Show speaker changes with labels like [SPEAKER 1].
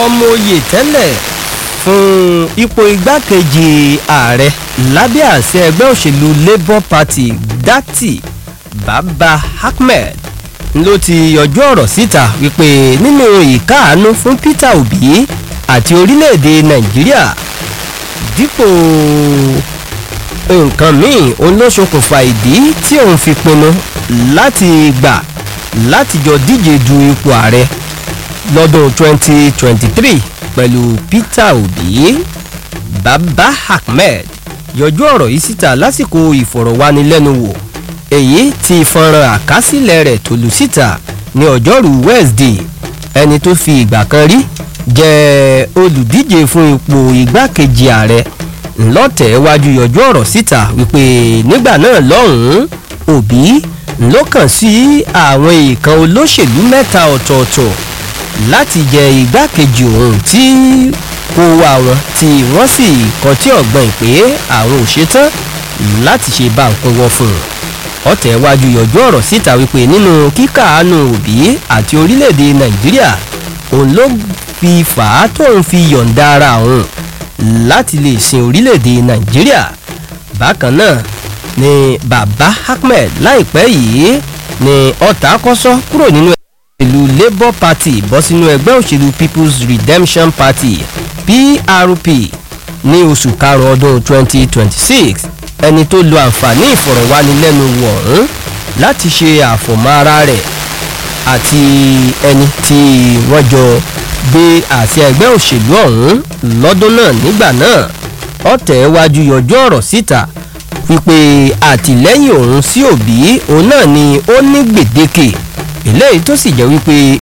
[SPEAKER 1] ọmọ oyè tẹ́lẹ̀ fún ipò igbákejì ààrẹ lábẹ́ àṣẹ ẹgbẹ́ òṣèlú labour party dati baba ahmed ló ti yọjú ọ̀rọ̀ síta wípé nínú ìkáàánú fún peter obi àti orílẹ̀-èdè nàìjíríà dípò nǹkan míì òun ló ṣokùnfà ìdí tí òun fi pinnu láti gbà láti jọ díje du ipò ààrẹ lọ́dún 2023 pẹ̀lú peter obi baba ahmed yọjú ọ̀rọ̀ yìí síta lásìkò ìfọ̀rọ̀wánilẹ́nuwò èyí tí fọ́nrán àkásílẹ̀ rẹ̀ tó lù síta ní ọjọ́rú wednesday ẹni tó fi ìgbà kan rí jẹ́ olùdíje fún ipò igbákejì ààrẹ ńlọ́tẹ̀ wájú yọjú ọ̀rọ̀ síta wípé nígbà náà lọ́hùn-ún òbí ló kàn sí àwọn èèkàn olóṣèlú mẹ́ta ọ̀tọ̀ọ̀tọ̀ láti jẹ igbákejì òun tí kó wá wọn tí wọ́n sì kọtí ọ̀gbọ́n pé àwọn ò ṣetán láti ṣe bá nǹkan wọ fún un ọ̀tẹ̀ wájú yọjú ọ̀rọ̀ síta wípé nínú kíkàánú òbí àti orílẹ̀-èdè nàìjíríà òun ló fi fà á tóun fi yọ̀ǹda ara òun láti lè sin orílẹ̀-èdè nàìjíríà bákan náà ni baba ahmed láìpẹ́ yìí ni ọ̀tá kọ́sọ́ kúrò nínú ìlú labour party bọ́ sínú ẹgbẹ́ òṣèlú people's redemption party prp ní oṣù karùn-ún ọdún 2026 ẹni tó lo àǹfààní ìfọ̀rọ̀wánilẹ́nuwò ọ̀hún láti ṣe àfọ̀mọ́ ara rẹ̀ àti ẹni tí wọ́n jọ gbé àti ẹgbẹ́ òṣèlú ọ̀hún lọ́dún náà nígbà náà ọ̀tẹ̀ wájú yọjú ọ̀rọ̀ síta wípé àtìlẹ́yìn òun sí òbí òun náà ni ó ní gbèdéke eléyìí tó sì jẹ́ wípé